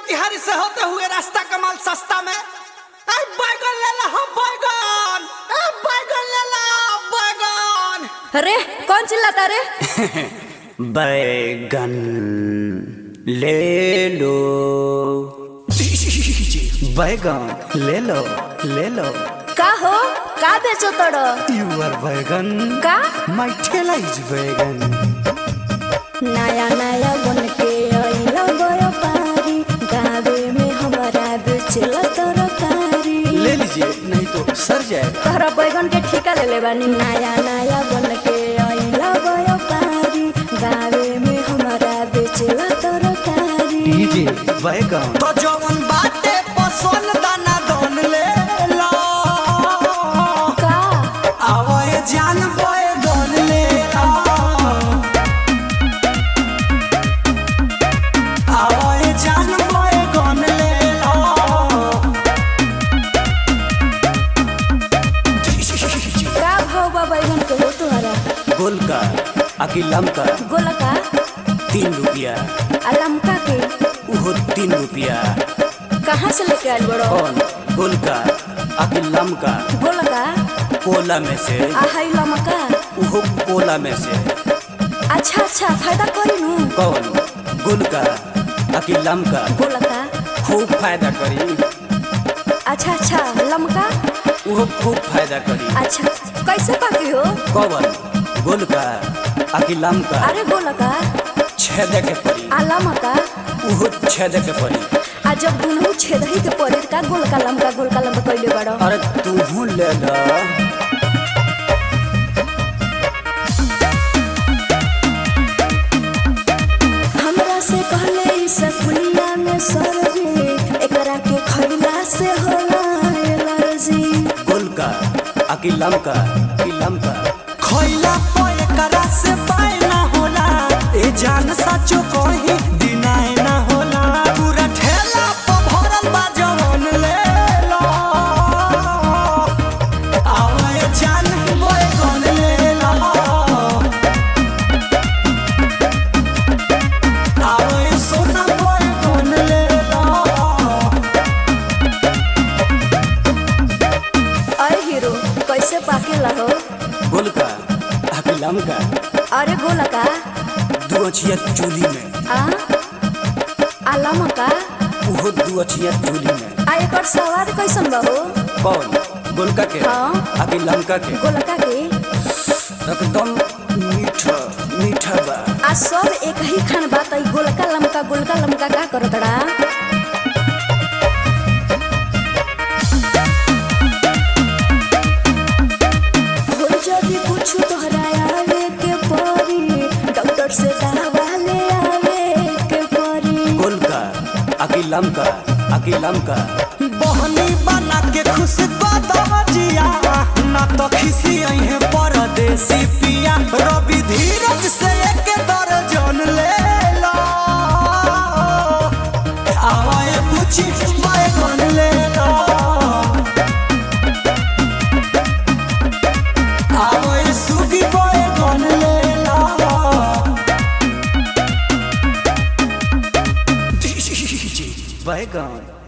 मोतिहारी से होते हुए रास्ता कमाल सस्ता में अरे बैगन ले ला हो बैगन ए बैगन ले ला बैगन अरे कौन चिल्लाता रे बैगन ले लो बैगन ले लो ले लो का हो का बेचो तोड़ो यूर बैगन का माय ठेला इज बैगन नया नया बन के आइला गयो पारी गावे में हमारा बेचला तरकारी ले लीजिए नहीं तो सर जाए तोहरा बैगन के ठेका ले ले बानी नया नया बन के आइला गयो पारी गावे में हमारा बेचला तरकारी डीजे बैगन तो जवन बाटे पसंद दाना दोन ले लो का आवए जान बैगन ले लो आवए जान बैगन ले लो का भाव बा बैगन के हो तुम्हारा गोल का अकिलम का गोला का तीन रुपया आ लमका के उहो तीन रुपया कहाँ से लेके आइल बड़ो कौन गोल का अकिलम का गोला का कोला में से आ हाई लमका उहो कोला में से अच्छा अच्छा फायदा करी नु कौन गुल का अकिलम का गोला का खूब फायदा करी अच्छा अच्छा लमका उहो खूब फायदा करी अच्छा कैसे पाकी हो कौन गुल का अकिलम का अरे गोला का छेदे के परी आ लमका उहो छेदे के परी आ जब दुनू छेदही के पड़े का गोलका लमका गोलका लमका कइले बड़ो अरे तू ले ला हमरा से कहले ई सकुलिया में सरजी एकरा के खइला से होला एलर्जी गुल का अकिलम का अकिलम का खइला पे एकरा से पाए ना होला ए जान सचो कही दिनाए ना होला पूरा ठेला पे भरल बा जवन ले लो आवे जान बैगन ले लो आवे सोना बैगन ले लो अरे हीरो कैसे पाकेला हो गोल का अकिलम का अरे गोला का दू अछिया चूल्ही में आ आ लमका उहो दू अछिया चूल्ही में आ एकर स्वाद कैसन बा हो कौन गोलका के हाँ। आगे लमका के गोलका के एकदम मीठा मीठा बा आ सब एक ही खान बा त ई गोलका लमका गोलका लमका का करत बड़ा हो जदी कुछ तोहरा आवे के परी डॉक्टर से दवा ले आवे के परी गोलका आगे लमका आगे लमका बहनी बना के खुश बदजिया ना तो खिसी है परदेसी पिया रवि धीरज से एक दर्जन ले लो आवाए पूछी बैगन ले लो आवाए सुगी बैगन ले लो बैगन